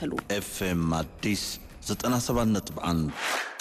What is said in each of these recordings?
ይከታተሉ። ኤፍኤም አዲስ 97.1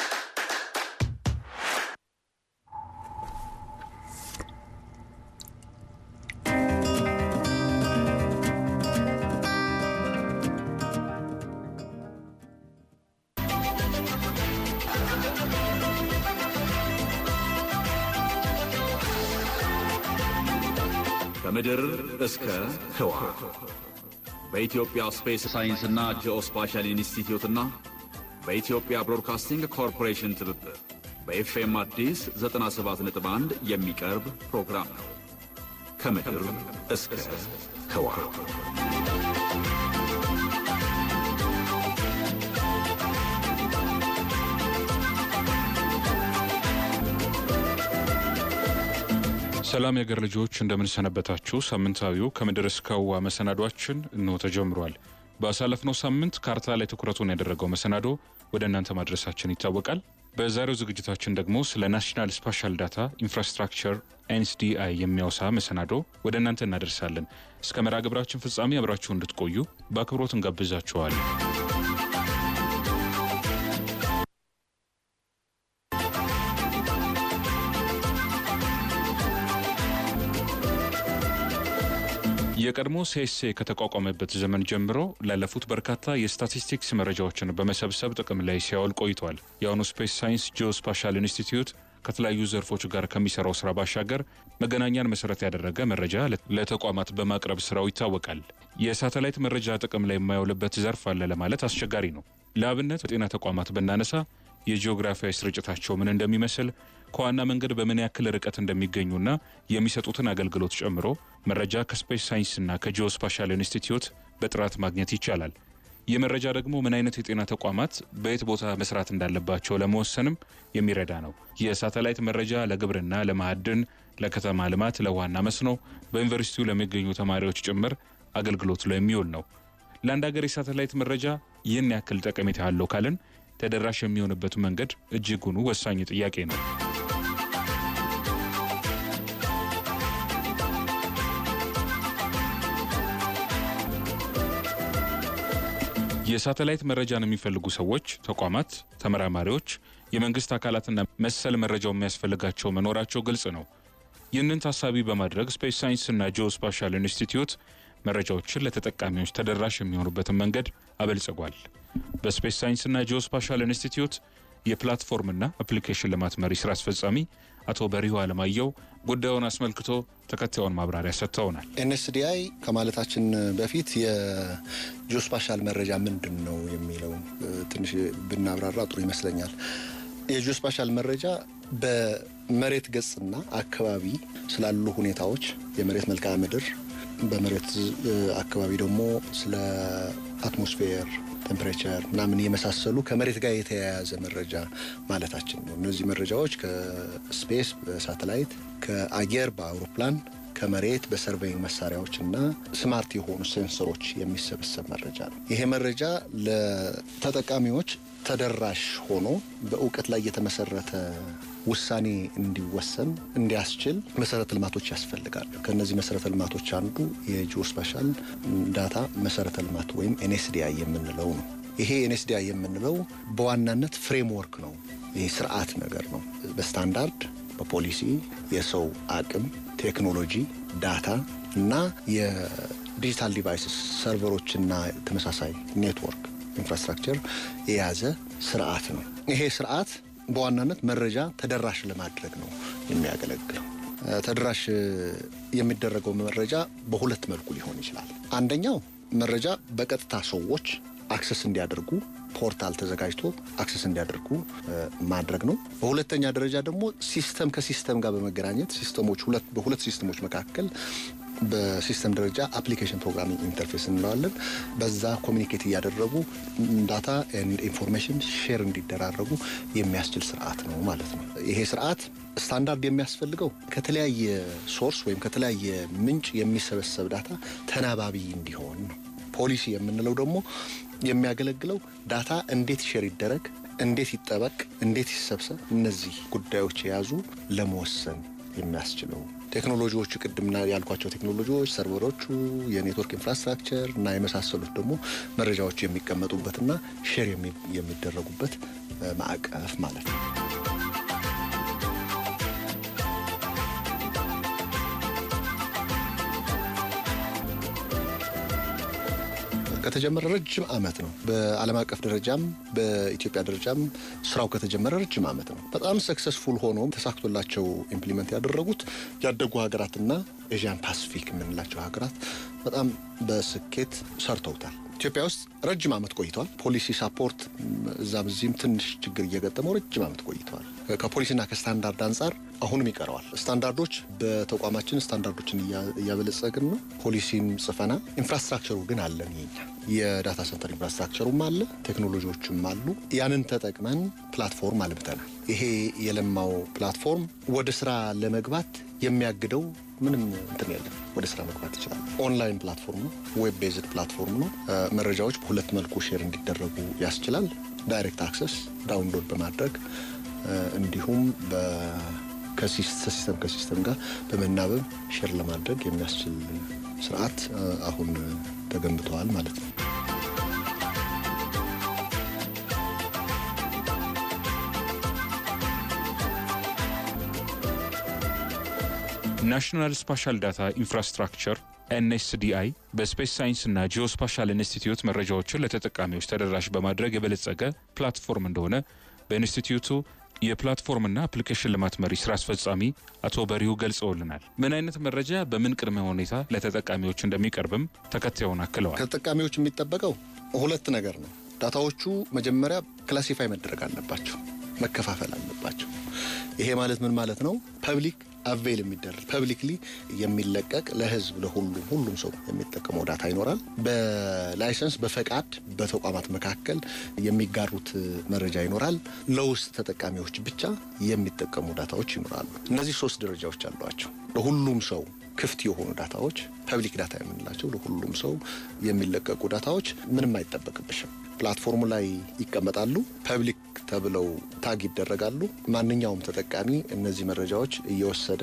ከምድር እስከ ህዋ በኢትዮጵያ ስፔስ ሳይንስና ጂኦስፓሻል ኢንስቲትዩትና በኢትዮጵያ ብሮድካስቲንግ ኮርፖሬሽን ትብብር በኤፍኤም አዲስ 97.1 የሚቀርብ ፕሮግራም ነው። ከምድር እስከ ህዋ ሰላም የአገር ልጆች እንደምንሰነበታችሁ። ሳምንታዊው ከምድር እስከ ህዋ መሰናዷችን እንሆ ተጀምሯል። ባሳለፍነው ሳምንት ካርታ ላይ ትኩረቱን ያደረገው መሰናዶ ወደ እናንተ ማድረሳችን ይታወቃል። በዛሬው ዝግጅታችን ደግሞ ስለ ናሽናል ስፓሻል ዳታ ኢንፍራስትራክቸር ኤንኤስዲአይ የሚያወሳ መሰናዶ ወደ እናንተ እናደርሳለን። እስከ መርሃ ግብራችን ፍጻሜ አብራችሁ እንድትቆዩ በአክብሮት እንጋብዛችኋለን። የቀድሞ ሴሴ ከተቋቋመበት ዘመን ጀምሮ ላለፉት በርካታ የስታቲስቲክስ መረጃዎችን በመሰብሰብ ጥቅም ላይ ሲያውል ቆይቷል። የአሁኑ ስፔስ ሳይንስ ጂኦስፓሻል ኢንስቲትዩት ከተለያዩ ዘርፎች ጋር ከሚሰራው ስራ ባሻገር መገናኛን መሰረት ያደረገ መረጃ ለተቋማት በማቅረብ ስራው ይታወቃል። የሳተላይት መረጃ ጥቅም ላይ የማይውልበት ዘርፍ አለ ለማለት አስቸጋሪ ነው። ለአብነት በጤና ተቋማት ብናነሳ የጂኦግራፊያዊ ስርጭታቸው ምን እንደሚመስል ከዋና መንገድ በምን ያክል ርቀት እንደሚገኙና የሚሰጡትን አገልግሎት ጨምሮ መረጃ ከስፔስ ሳይንስና ከጂኦስፓሻል ኢንስቲትዩት በጥራት ማግኘት ይቻላል። ይህ መረጃ ደግሞ ምን አይነት የጤና ተቋማት በየት ቦታ መስራት እንዳለባቸው ለመወሰንም የሚረዳ ነው። የሳተላይት መረጃ ለግብርና፣ ለማዕድን፣ ለከተማ ልማት፣ ለውሃና መስኖ በዩኒቨርሲቲው ለሚገኙ ተማሪዎች ጭምር አገልግሎት ላይ የሚውል ነው። ለአንድ ሀገር የሳተላይት መረጃ ይህን ያክል ጠቀሜታ አለው ካልን ተደራሽ የሚሆንበት መንገድ እጅጉኑ ወሳኝ ጥያቄ ነው። የሳተላይት መረጃን የሚፈልጉ ሰዎች፣ ተቋማት፣ ተመራማሪዎች፣ የመንግስት አካላትና መሰል መረጃው የሚያስፈልጋቸው መኖራቸው ግልጽ ነው። ይህንን ታሳቢ በማድረግ ስፔስ ሳይንስና ጂኦስፓሻል ኢንስቲትዩት መረጃዎችን ለተጠቃሚዎች ተደራሽ የሚሆኑበትን መንገድ አበልጽጓል። በስፔስ ሳይንስና ጂኦስፓሻል ኢንስቲትዩት የፕላትፎርምና አፕሊኬሽን ልማት መሪ ስራ አስፈጻሚ አቶ በሪሁ አለማየሁ ጉዳዩን አስመልክቶ ተከታዩን ማብራሪያ ሰጥተውናል። ኤንኤስዲአይ ከማለታችን በፊት የጂኦስፓሻል መረጃ ምንድን ነው የሚለው ትንሽ ብናብራራ ጥሩ ይመስለኛል። የጂኦስፓሻል መረጃ በመሬት ገጽና አካባቢ ስላሉ ሁኔታዎች የመሬት መልክዓ ምድር በመሬት አካባቢ ደግሞ ስለ አትሞስፌር ቴምፕሬቸር ምናምን የመሳሰሉ ከመሬት ጋር የተያያዘ መረጃ ማለታችን ነው። እነዚህ መረጃዎች ከስፔስ በሳተላይት ከአየር በአውሮፕላን ከመሬት በሰርቬይንግ መሳሪያዎች እና ስማርት የሆኑ ሴንሰሮች የሚሰበሰብ መረጃ ነው። ይሄ መረጃ ለተጠቃሚዎች ተደራሽ ሆኖ በእውቀት ላይ የተመሰረተ ውሳኔ እንዲወሰን እንዲያስችል መሰረተ ልማቶች ያስፈልጋሉ። ከእነዚህ መሰረተ ልማቶች አንዱ የጂኦስፓሻል ዳታ መሰረተ ልማት ወይም ኤንኤስዲአይ የምንለው ነው። ይሄ ኤንኤስዲአይ የምንለው በዋናነት ፍሬምወርክ ነው። ይህ ስርዓት ነገር ነው። በስታንዳርድ በፖሊሲ የሰው አቅም፣ ቴክኖሎጂ፣ ዳታ እና የዲጂታል ዲቫይስስ ሰርቨሮችና ተመሳሳይ ኔትወርክ ኢንፍራስትራክቸር የያዘ ስርዓት ነው። ይሄ ስርዓት በዋናነት መረጃ ተደራሽ ለማድረግ ነው የሚያገለግለው። ተደራሽ የሚደረገው መረጃ በሁለት መልኩ ሊሆን ይችላል። አንደኛው መረጃ በቀጥታ ሰዎች አክሰስ እንዲያደርጉ ፖርታል ተዘጋጅቶ አክሰስ እንዲያደርጉ ማድረግ ነው። በሁለተኛ ደረጃ ደግሞ ሲስተም ከሲስተም ጋር በመገናኘት ሲስተሞች በሁለት ሲስተሞች መካከል በሲስተም ደረጃ አፕሊኬሽን ፕሮግራሚንግ ኢንተርፌስ እንለዋለን። በዛ ኮሚኒኬት እያደረጉ ዳታ ኤንድ ኢንፎርሜሽን ሼር እንዲደራረጉ የሚያስችል ስርዓት ነው ማለት ነው። ይሄ ስርዓት ስታንዳርድ የሚያስፈልገው ከተለያየ ሶርስ ወይም ከተለያየ ምንጭ የሚሰበሰብ ዳታ ተናባቢ እንዲሆን ነው። ፖሊሲ የምንለው ደግሞ የሚያገለግለው ዳታ እንዴት ሼር ይደረግ፣ እንዴት ይጠበቅ፣ እንዴት ይሰብሰብ፣ እነዚህ ጉዳዮች የያዙ ለመወሰን የሚያስችለው ቴክኖሎጂዎቹ ቅድምና ያልኳቸው ቴክኖሎጂዎች ሰርቨሮቹ፣ የኔትወርክ ኢንፍራስትራክቸር እና የመሳሰሉት ደግሞ መረጃዎቹ የሚቀመጡበትና ሼር የሚደረጉበት ማዕቀፍ ማለት ነው። ከተጀመረ ረጅም ዓመት ነው። በዓለም አቀፍ ደረጃም በኢትዮጵያ ደረጃም ስራው ከተጀመረ ረጅም ዓመት ነው። በጣም ሰክሰስፉል ሆኖ ተሳክቶላቸው ኢምፕሊመንት ያደረጉት ያደጉ ሀገራትና ኤዥያን ፓሲፊክ የምንላቸው ሀገራት በጣም በስኬት ሰርተውታል። ኢትዮጵያ ውስጥ ረጅም ዓመት ቆይተዋል። ፖሊሲ ሳፖርት እዛም እዚህም ትንሽ ችግር እየገጠመው ረጅም ዓመት ቆይተዋል። ከፖሊሲና ከስታንዳርድ አንጻር አሁንም ይቀረዋል። ስታንዳርዶች በተቋማችን ስታንዳርዶችን እያበለጸግን ነው። ፖሊሲም ጽፈናል። ኢንፍራስትራክቸሩ ግን አለን። የኛ የዳታ ሰንተር ኢንፍራስትራክቸሩም አለ፣ ቴክኖሎጂዎችም አሉ። ያንን ተጠቅመን ፕላትፎርም አልምተናል። ይሄ የለማው ፕላትፎርም ወደ ስራ ለመግባት የሚያግደው ምንም እንትን የለም። ወደ ስራ መግባት ይችላል። ኦንላይን ፕላትፎርም ነው። ዌብ ቤዝድ ፕላትፎርም ነው። መረጃዎች በሁለት መልኩ ሼር እንዲደረጉ ያስችላል። ዳይሬክት አክሰስ ዳውንሎድ በማድረግ እንዲሁም ከሲስተም ከሲስተም ጋር በመናበብ ሼር ለማድረግ የሚያስችል ስርዓት አሁን ተገንብተዋል ማለት ነው። ናሽናል ስፓሻል ዳታ ኢንፍራስትራክቸር ኤንኤስዲአይ በስፔስ ሳይንስና ጂኦስፓሻል ኢንስቲትዩት መረጃዎችን ለተጠቃሚዎች ተደራሽ በማድረግ የበለጸገ ፕላትፎርም እንደሆነ በኢንስቲትዩቱ የፕላትፎርምና አፕሊኬሽን ልማት መሪ ስራ አስፈጻሚ አቶ በሪሁ ገልጸውልናል። ምን አይነት መረጃ በምን ቅድመ ሁኔታ ለተጠቃሚዎች እንደሚቀርብም ተከታዩን አክለዋል። ከተጠቃሚዎች የሚጠበቀው ሁለት ነገር ነው። ዳታዎቹ መጀመሪያ ክላሲፋይ መደረግ አለባቸው፣ መከፋፈል አለባቸው። ይሄ ማለት ምን ማለት ነው? ፐብሊክ አቬል የሚደረግ ፐብሊክሊ የሚለቀቅ ለህዝብ ለሁሉም ሁሉም ሰው የሚጠቀመው ዳታ ይኖራል። በላይሰንስ በፈቃድ በተቋማት መካከል የሚጋሩት መረጃ ይኖራል። ለውስጥ ተጠቃሚዎች ብቻ የሚጠቀሙ ዳታዎች ይኖራሉ። እነዚህ ሶስት ደረጃዎች አሏቸው። ለሁሉም ሰው ክፍት የሆኑ ዳታዎች ፐብሊክ ዳታ የምንላቸው ለሁሉም ሰው የሚለቀቁ ዳታዎች ምንም አይጠበቅብሽም። ፕላትፎርሙ ላይ ይቀመጣሉ። ፐብሊክ ተብለው ታግ ይደረጋሉ። ማንኛውም ተጠቃሚ እነዚህ መረጃዎች እየወሰደ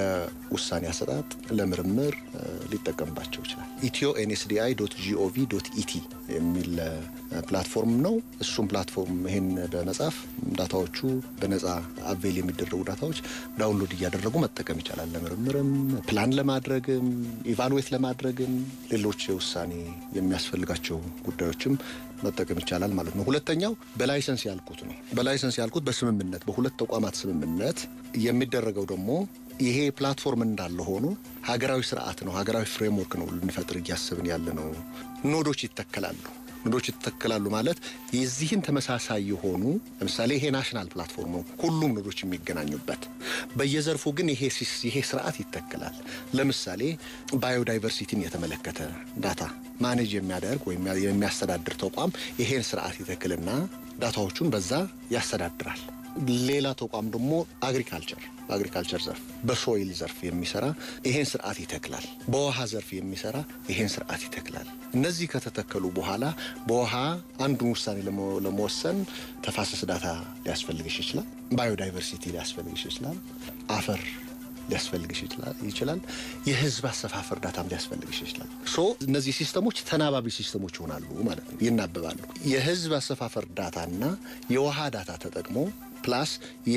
ለውሳኔ አሰጣጥ፣ ለምርምር ሊጠቀምባቸው ይችላል። ኢትዮ ኤንኤስዲአይ ዶት ጂኦቪ ዶት ኢቲ የሚል ፕላትፎርም ነው። እሱም ፕላትፎርም ይሄን በመጻፍ ዳታዎቹ በነጻ አቬል የሚደረጉ ዳታዎች ዳውንሎድ እያደረጉ መጠቀም ይቻላል። ለምርምርም፣ ፕላን ለማድረግም፣ ኢቫሉዌት ለማድረግም ሌሎች የውሳኔ የሚያስፈልጋቸው ጉዳዮችም መጠቀም ይቻላል ማለት ነው። ሁለተኛው በላይሰንስ ያልኩት ነው። በላይሰንስ ያልኩት በስምምነት በሁለት ተቋማት ስምምነት የሚደረገው ደግሞ ይሄ ፕላትፎርም እንዳለ ሆኖ ሀገራዊ ስርዓት ነው፣ ሀገራዊ ፍሬምወርክ ነው ልንፈጥር እያስብን ያለ ነው። ኖዶች ይተከላሉ። ኖዶች ይተከላሉ ማለት የዚህን ተመሳሳይ የሆኑ ለምሳሌ ይሄ ናሽናል ፕላትፎርም ነው፣ ሁሉም ኖዶች የሚገናኙበት። በየዘርፉ ግን ይሄ ይሄ ስርዓት ይተከላል። ለምሳሌ ባዮዳይቨርሲቲን የተመለከተ ዳታ ማኔጅ የሚያደርግ ወይም የሚያስተዳድር ተቋም ይሄን ስርዓት ይተክልና ዳታዎቹን በዛ ያስተዳድራል። ሌላ ተቋም ደግሞ አግሪካልቸር በአግሪካልቸር ዘርፍ በሶይል ዘርፍ የሚሰራ ይሄን ስርዓት ይተክላል። በውሃ ዘርፍ የሚሰራ ይሄን ስርዓት ይተክላል። እነዚህ ከተተከሉ በኋላ በውሃ አንዱን ውሳኔ ለመወሰን ተፋሰስ ዳታ ሊያስፈልግሽ ይችላል። ባዮዳይቨርሲቲ ሊያስፈልግሽ ይችላል። አፈር ሊያስፈልግሽ ይችላል። የህዝብ አሰፋፈር ዳታም ሊያስፈልግሽ ይችላል። ሶ እነዚህ ሲስተሞች ተናባቢ ሲስተሞች ይሆናሉ ማለት ነው፣ ይናበባሉ። የህዝብ አሰፋፈር ዳታና የውሃ ዳታ ተጠቅሞ ፕላስ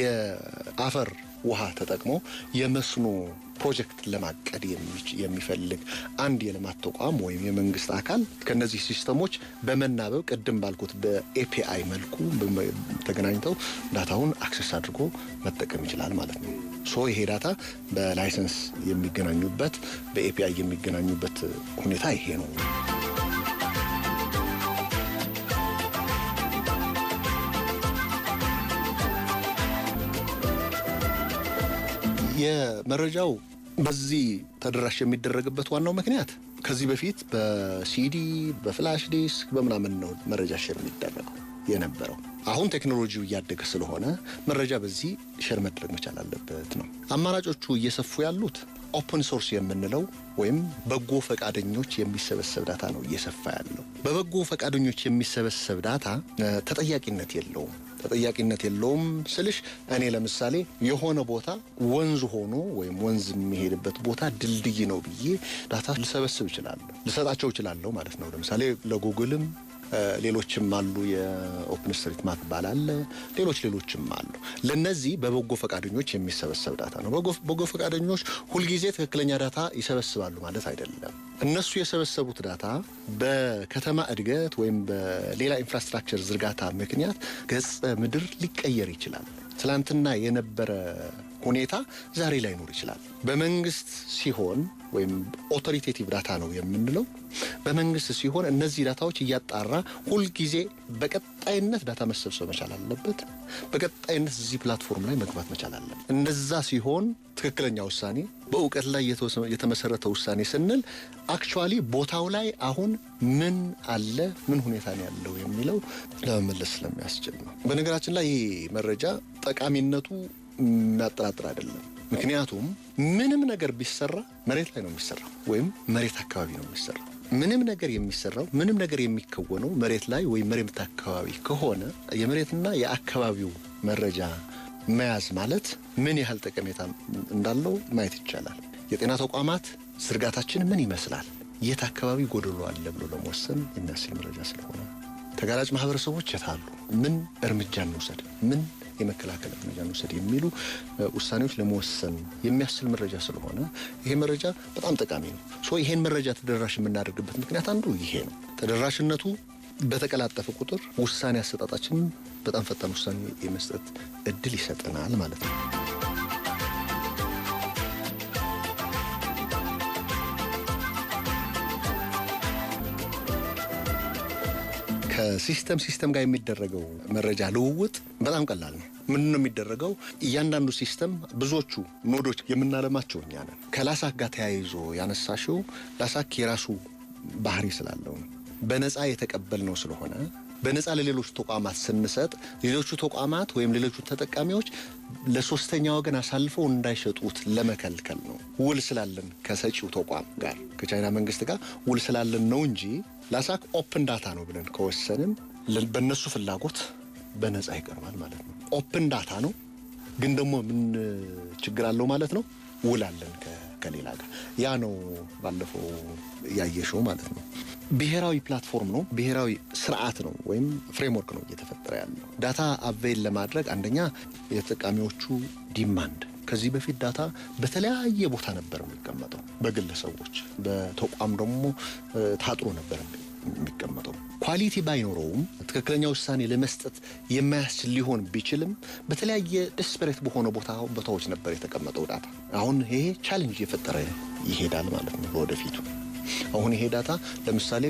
የአፈር ውሃ ተጠቅሞ የመስኖ ፕሮጀክት ለማቀድ የሚፈልግ አንድ የልማት ተቋም ወይም የመንግስት አካል ከነዚህ ሲስተሞች በመናበብ ቅድም ባልኩት በኤፒአይ መልኩ ተገናኝተው ዳታውን አክሰስ አድርጎ መጠቀም ይችላል ማለት ነው። ሶ ይሄ ዳታ በላይሰንስ የሚገናኙበት በኤፒአይ የሚገናኙበት ሁኔታ ይሄ ነው። የመረጃው በዚህ ተደራሽ የሚደረግበት ዋናው ምክንያት ከዚህ በፊት በሲዲ በፍላሽ ዲስክ በምናምን ነው መረጃ ሼር የሚደረገው። የነበረው። አሁን ቴክኖሎጂው እያደገ ስለሆነ መረጃ በዚህ ሼር መድረግ መቻል አለበት ነው። አማራጮቹ እየሰፉ ያሉት ኦፕን ሶርስ የምንለው ወይም በጎ ፈቃደኞች የሚሰበሰብ ዳታ ነው እየሰፋ ያለው። በበጎ ፈቃደኞች የሚሰበሰብ ዳታ ተጠያቂነት የለውም። ተጠያቂነት የለውም ስልሽ እኔ ለምሳሌ የሆነ ቦታ ወንዝ ሆኖ ወይም ወንዝ የሚሄድበት ቦታ ድልድይ ነው ብዬ ዳታ ልሰበስብ እችላለሁ፣ ልሰጣቸው እችላለሁ ማለት ነው። ለምሳሌ ለጉግልም ሌሎችም አሉ። የኦፕን ስትሪት ማፕ ባላለ ሌሎች ሌሎችም አሉ። ለነዚህ በበጎ ፈቃደኞች የሚሰበሰብ ዳታ ነው። በጎ ፈቃደኞች ሁልጊዜ ትክክለኛ ዳታ ይሰበስባሉ ማለት አይደለም። እነሱ የሰበሰቡት ዳታ በከተማ እድገት ወይም በሌላ ኢንፍራስትራክቸር ዝርጋታ ምክንያት ገጸ ምድር ሊቀየር ይችላል። ትላንትና የነበረ ሁኔታ ዛሬ ላይኖር ይችላል። በመንግስት ሲሆን ወይም ኦቶሪቴቲቭ ዳታ ነው የምንለው በመንግስት ሲሆን እነዚህ ዳታዎች እያጣራ ሁልጊዜ በቀጣይነት ዳታ መሰብሰብ መቻል አለበት። በቀጣይነት እዚህ ፕላትፎርም ላይ መግባት መቻል አለበት። እንደዛ ሲሆን ትክክለኛ ውሳኔ በእውቀት ላይ የተመሰረተ ውሳኔ ስንል አክቹዋሊ ቦታው ላይ አሁን ምን አለ፣ ምን ሁኔታ ነው ያለው የሚለው ለመመለስ ስለሚያስችል ነው። በነገራችን ላይ ይህ መረጃ ጠቃሚነቱ የሚያጠራጥር አይደለም። ምክንያቱም ምንም ነገር ቢሰራ መሬት ላይ ነው የሚሰራው ወይም መሬት አካባቢ ነው የሚሰራው። ምንም ነገር የሚሰራው ምንም ነገር የሚከወነው መሬት ላይ ወይም መሬት አካባቢ ከሆነ የመሬትና የአካባቢው መረጃ መያዝ ማለት ምን ያህል ጠቀሜታ እንዳለው ማየት ይቻላል። የጤና ተቋማት ዝርጋታችን ምን ይመስላል፣ የት አካባቢ ጎደሎ አለ ብሎ ለመወሰን የሚያስችል መረጃ ስለሆነ ተጋላጭ ማህበረሰቦች የት አሉ፣ ምን እርምጃ እንውሰድ፣ ምን የመከላከል እርምጃ እንውሰድ የሚሉ ውሳኔዎች ለመወሰን የሚያስችል መረጃ ስለሆነ ይሄ መረጃ በጣም ጠቃሚ ነው። ሶ ይሄን መረጃ ተደራሽ የምናደርግበት ምክንያት አንዱ ይሄ ነው። ተደራሽነቱ በተቀላጠፈ ቁጥር ውሳኔ አሰጣጣችንን በጣም ፈጣን ውሳኔ የመስጠት እድል ይሰጠናል ማለት ነው። ከሲስተም ሲስተም ጋር የሚደረገው መረጃ ልውውጥ በጣም ቀላል ነው። ምንድን ነው የሚደረገው? እያንዳንዱ ሲስተም ብዙዎቹ ኖዶች የምናለማቸው እኛ ነን። ከላሳክ ጋር ተያይዞ ያነሳሽው ላሳክ የራሱ ባህሪ ስላለው ነው። በነፃ የተቀበልነው ስለሆነ በነፃ ለሌሎች ተቋማት ስንሰጥ ሌሎቹ ተቋማት ወይም ሌሎቹ ተጠቃሚዎች ለሶስተኛ ወገን አሳልፈው እንዳይሸጡት ለመከልከል ነው። ውል ስላለን ከሰጪው ተቋም ጋር ከቻይና መንግስት ጋር ውል ስላለን ነው እንጂ ላሳክ ኦፕን ዳታ ነው ብለን ከወሰንን በእነሱ ፍላጎት በነፃ ይቀርባል ማለት ነው። ኦፕን ዳታ ነው ግን ደግሞ ምን ችግር አለው ማለት ነው? ውል አለን ከሌላ ጋር። ያ ነው ባለፈው ያየሽው ማለት ነው። ብሔራዊ ፕላትፎርም ነው፣ ብሔራዊ ስርዓት ነው ወይም ፍሬምወርክ ነው እየተፈጠረ ያለው። ዳታ አቬይል ለማድረግ አንደኛ የተጠቃሚዎቹ ዲማንድ ከዚህ በፊት ዳታ በተለያየ ቦታ ነበር የሚቀመጠው፣ በግለሰቦች በተቋም ደግሞ ታጥሮ ነበር የሚቀመጠው። ኳሊቲ ባይኖረውም ትክክለኛ ውሳኔ ለመስጠት የማያስችል ሊሆን ቢችልም በተለያየ ደስፐሬት በሆነ ቦታ ቦታዎች ነበር የተቀመጠው ዳታ። አሁን ይሄ ቻሌንጅ እየፈጠረ ይሄዳል ማለት ነው ለወደፊቱ። አሁን ይሄ ዳታ ለምሳሌ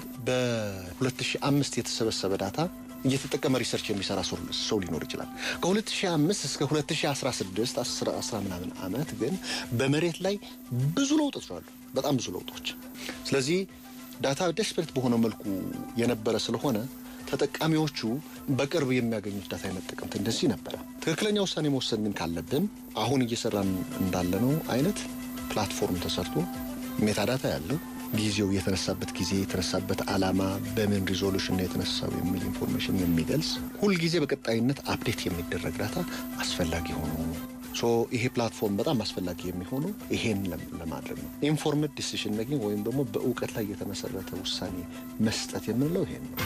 በ2005 የተሰበሰበ ዳታ እየተጠቀመ ሪሰርች የሚሰራ ሰው ሊኖር ይችላል። ከ2005 እስከ 2016 10 ምናምን ዓመት ግን በመሬት ላይ ብዙ ለውጦች አሉ፣ በጣም ብዙ ለውጦች። ስለዚህ ዳታ ደስፐሬት በሆነ መልኩ የነበረ ስለሆነ ተጠቃሚዎቹ በቅርብ የሚያገኙት ዳታ የመጠቀም እንደዚህ ነበረ። ትክክለኛ ውሳኔ መወሰን ግን ካለብን አሁን እየሰራን እንዳለነው አይነት ፕላትፎርም ተሰርቶ ሜታዳታ ያለው ጊዜው የተነሳበት ጊዜ የተነሳበት ዓላማ በምን ሪዞሉሽን ነው የተነሳው የሚል ኢንፎርሜሽን የሚገልጽ ሁልጊዜ በቀጣይነት አፕዴት የሚደረግ ዳታ አስፈላጊ ሆኖ ሶ ይሄ ፕላትፎርም በጣም አስፈላጊ የሚሆነው ይሄን ለማድረግ ነው። ኢንፎርምድ ዲሲሽን ሜኪንግ ወይም ደግሞ በእውቀት ላይ የተመሰረተ ውሳኔ መስጠት የምንለው ይሄን ነው።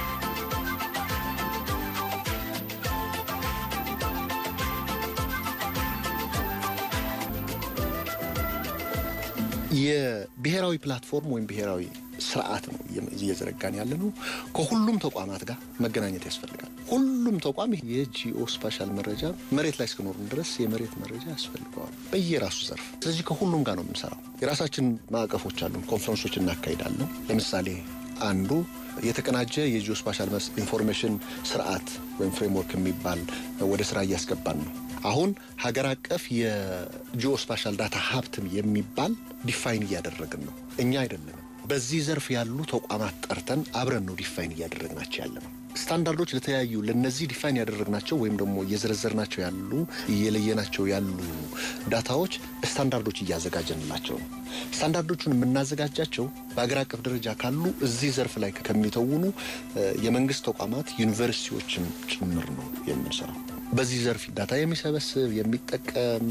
የብሔራዊ ፕላትፎርም ወይም ብሔራዊ ስርዓት ነው እየዘረጋን ያለ ነው። ከሁሉም ተቋማት ጋር መገናኘት ያስፈልጋል። ሁሉም ተቋም የጂኦ ስፓሻል መረጃ መሬት ላይ እስከኖርን ድረስ የመሬት መረጃ ያስፈልገዋል በየራሱ ዘርፍ። ስለዚህ ከሁሉም ጋር ነው የምንሰራው። የራሳችን ማዕቀፎች አሉን፣ ኮንፈረንሶች እናካሂዳለን። ለምሳሌ አንዱ የተቀናጀ የጂኦ ስፓሻል ኢንፎርሜሽን ስርዓት ወይም ፍሬምወርክ የሚባል ወደ ስራ እያስገባን ነው። አሁን ሀገር አቀፍ የጂኦ ስፓሻል ዳታ ሀብትም የሚባል ዲፋይን እያደረግን ነው። እኛ አይደለንም በዚህ ዘርፍ ያሉ ተቋማት ጠርተን አብረን ነው ዲፋይን እያደረግናቸው ያለ ነው። ስታንዳርዶች ለተለያዩ ለነዚህ ዲፋይን ያደረግናቸው ወይም ደግሞ እየዘረዘርናቸው ያሉ እየለየናቸው ያሉ ዳታዎች ስታንዳርዶች እያዘጋጀንላቸው ነው። ስታንዳርዶቹን የምናዘጋጃቸው በአገር አቀፍ ደረጃ ካሉ እዚህ ዘርፍ ላይ ከሚተውኑ የመንግስት ተቋማት ዩኒቨርሲቲዎችም ጭምር ነው የምንሰራው። በዚህ ዘርፍ ዳታ የሚሰበስብ የሚጠቀም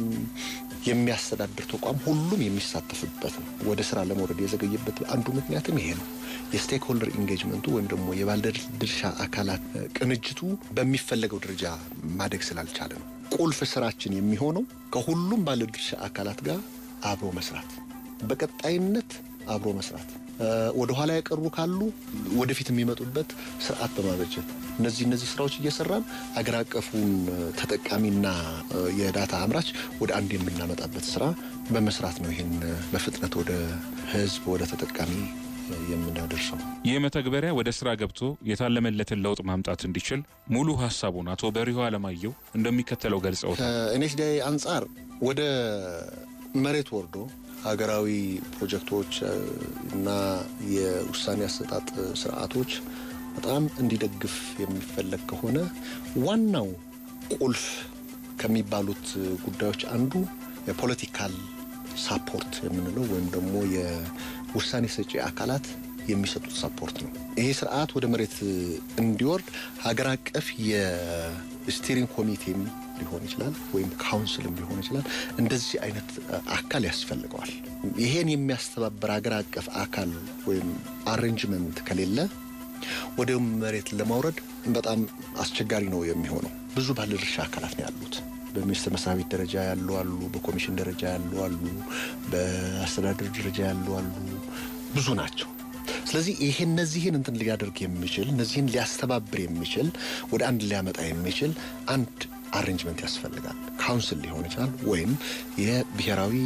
የሚያስተዳድር ተቋም ሁሉም የሚሳተፍበት ነው። ወደ ስራ ለመውረድ የዘገየበት አንዱ ምክንያትም ይሄ ነው። የስቴክሆልደር ኢንጌጅመንቱ ወይም ደግሞ የባለድርሻ አካላት ቅንጅቱ በሚፈለገው ደረጃ ማደግ ስላልቻለ ነው። ቁልፍ ስራችን የሚሆነው ከሁሉም ባለድርሻ አካላት ጋር አብሮ መስራት፣ በቀጣይነት አብሮ መስራት ወደ ኋላ የቀሩ ካሉ ወደፊት የሚመጡበት ስርዓት በማበጀት እነዚህ እነዚህ ስራዎች እየሰራን አገር አቀፉን ተጠቃሚና የዳታ አምራች ወደ አንድ የምናመጣበት ስራ በመስራት ነው። ይህን በፍጥነት ወደ ህዝብ ወደ ተጠቃሚ የምናደርሰው። ይህ መተግበሪያ ወደ ስራ ገብቶ የታለመለትን ለውጥ ማምጣት እንዲችል ሙሉ ሀሳቡን አቶ በሪሁ አለማየሁ እንደሚከተለው ገልጸውታል። ከኤንኤችዲአይ አንጻር ወደ መሬት ወርዶ ሀገራዊ ፕሮጀክቶች እና የውሳኔ አሰጣጥ ስርዓቶች በጣም እንዲደግፍ የሚፈለግ ከሆነ ዋናው ቁልፍ ከሚባሉት ጉዳዮች አንዱ የፖለቲካል ሳፖርት የምንለው ወይም ደግሞ የውሳኔ ሰጪ አካላት የሚሰጡት ሳፖርት ነው። ይሄ ስርዓት ወደ መሬት እንዲወርድ ሀገር አቀፍ የስቲሪንግ ኮሚቴም ሊሆን ይችላል ወይም ካውንስልም ሊሆን ይችላል። እንደዚህ አይነት አካል ያስፈልገዋል። ይሄን የሚያስተባበር ሀገር አቀፍ አካል ወይም አሬንጅመንት ከሌለ ወደ መሬት ለማውረድ በጣም አስቸጋሪ ነው የሚሆነው። ብዙ ባለድርሻ አካላት ነው ያሉት። በሚኒስትር መስሪያ ቤት ደረጃ ያሉ አሉ፣ በኮሚሽን ደረጃ ያሉ አሉ፣ በአስተዳደር ደረጃ ያሉ አሉ። ብዙ ናቸው። ስለዚህ ይሄ እነዚህን እንትን ሊያደርግ የሚችል እነዚህን ሊያስተባብር የሚችል ወደ አንድ ሊያመጣ የሚችል አንድ አሬንጅመንት ያስፈልጋል። ካውንስል ሊሆን ይችላል ወይም የብሔራዊ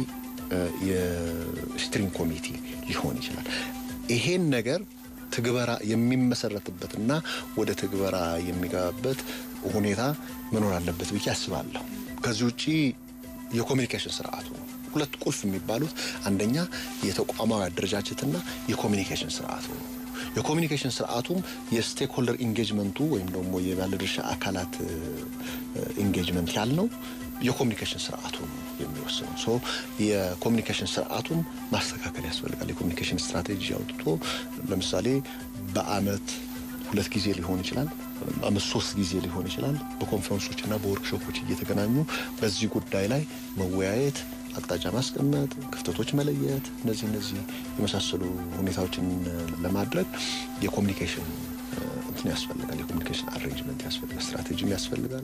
የስትሪንግ ኮሚቴ ሊሆን ይችላል። ይሄን ነገር ትግበራ የሚመሰረትበትና ወደ ትግበራ የሚገባበት ሁኔታ መኖር አለበት ብዬ አስባለሁ። ከዚህ ውጭ የኮሚኒኬሽን ስርዓቱ ነው። ሁለት ቁልፍ የሚባሉት አንደኛ የተቋማዊ አደረጃጀትና የኮሚኒኬሽን ስርዓቱ ነው። የኮሚኒኬሽን ስርዓቱም የስቴክሆልደር ኢንጌጅመንቱ ወይም ደግሞ የባለድርሻ አካላት ኢንጌጅመንት ያልነው የኮሚኒኬሽን ስርዓቱ ነው የሚወስነው። ሶ የኮሚኒኬሽን ስርዓቱን ማስተካከል ያስፈልጋል። የኮሚኒኬሽን ስትራቴጂ አውጥቶ ለምሳሌ በአመት ሁለት ጊዜ ሊሆን ይችላል፣ አመት ሶስት ጊዜ ሊሆን ይችላል። በኮንፈረንሶች እና በወርክሾፖች እየተገናኙ በዚህ ጉዳይ ላይ መወያየት አቅጣጫ ማስቀመጥ፣ ክፍተቶች መለየት፣ እነዚህ እነዚህ የመሳሰሉ ሁኔታዎችን ለማድረግ የኮሚኒኬሽን እንትን ያስፈልጋል። የኮሚኒኬሽን አሬንጅመንት ያስፈልጋል። ስትራቴጂም ያስፈልጋል።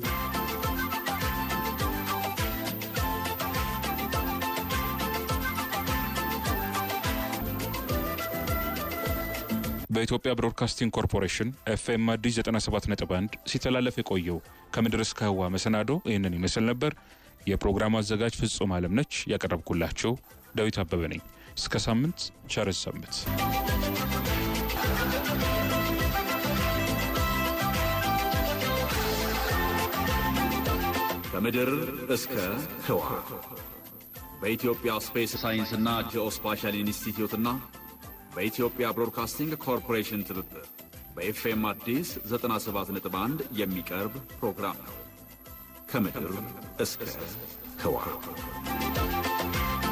በኢትዮጵያ ብሮድካስቲንግ ኮርፖሬሽን ኤፍኤም አዲስ 97.1 ሲተላለፍ የቆየው ከምድር እስከ ህዋ መሰናዶ ይህንን ይመስል ነበር። የፕሮግራሙ አዘጋጅ ፍጹም አለም ነች። ያቀረብኩላቸው ዳዊት አበበ ነኝ። እስከ ሳምንት ቸር ሰንብት። ከምድር እስከ ህዋ በኢትዮጵያ ስፔስ ሳይንስና ጂኦስፓሻል ኢንስቲትዩትና በኢትዮጵያ ብሮድካስቲንግ ኮርፖሬሽን ትብብር በኤፍኤም አዲስ 97.1 የሚቀርብ ፕሮግራም ነው። ከምድር እስከ ህዋ